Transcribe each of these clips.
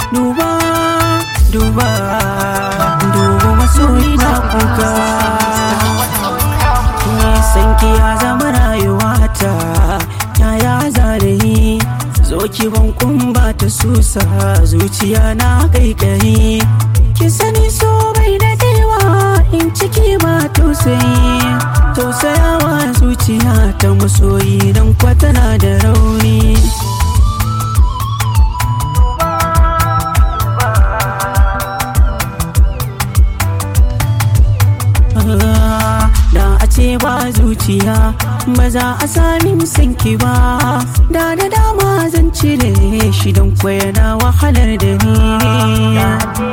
duba duba duba masoyi na kuka sanki ya zama rayuwata yaya zarayi zo ki ban ba ta susa zuciya na kaikayi ki sani so bai dadewa in ciki ba tausayi tausayawa zuciya ta masoyi don kwatana da rauni da a ce ba zuciya ba za a sami sanki ba da da dama zan cire shi don na wahalar da ni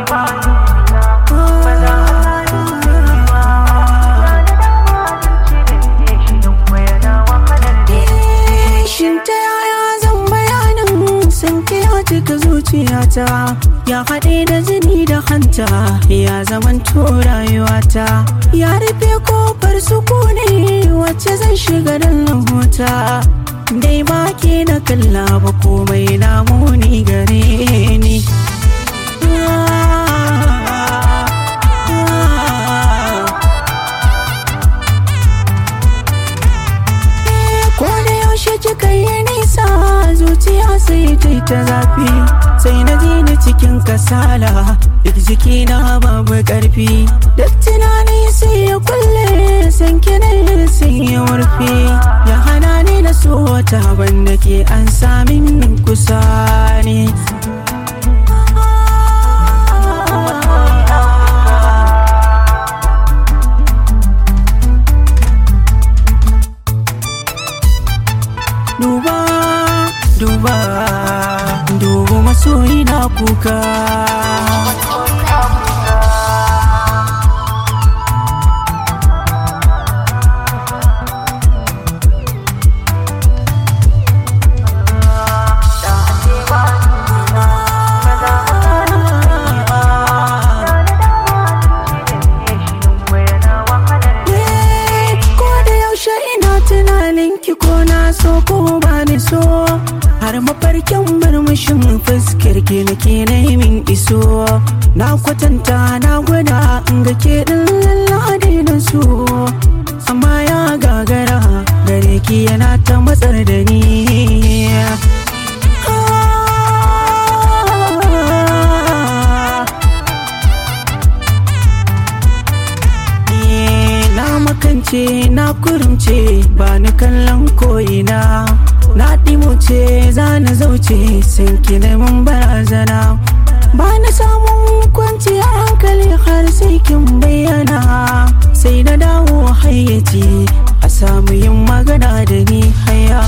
Shin ta yaya zan bayanin sanki ya cika zuciyata ya haɗe da jini da hanta ya zaman rayuwata ya rufe kofar sukuni wacce zan shiga don lahuta dai ba ke na kalla ba komai na muni gare ni ko da yaushe kika yi nisa zuciya sai ta yi ta zafi sai na ji ni cikin kasala duk jikina babu karfi duk tunani sai ya kulle san kina sai ya warfe ya hana ni na so wata banda ke an sami kusa ne duba duba duba masoyi na kuka ko da yaushe ina tunanin ki ko na so ko ba ni so har mafarkin murmushin fuskar ki nake na min iso na kwatanta na gwada in ga ke din lallade na so amma ya gagara gare ki yana ta matsar da ni na makance na kurumce ba ni kallon ko'ina na ɗimuce za na zauce sun ki mun barazana ba na samun kwanciyar hankali har sai kin bayyana sai na dawo hayyaci a samu yin magana da ni haya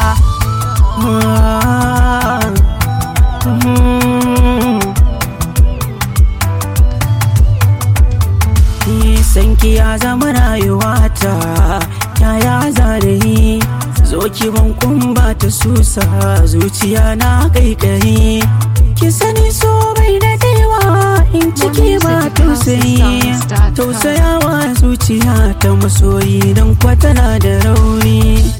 sanki ya zama rayuwata yaya zarayi zo ki ban ba ta susa zuciya na kaikayi ki sani so bai dadewa in ciki ba tausayi tausayawa zuciya ta masoyi don kwatana da rauni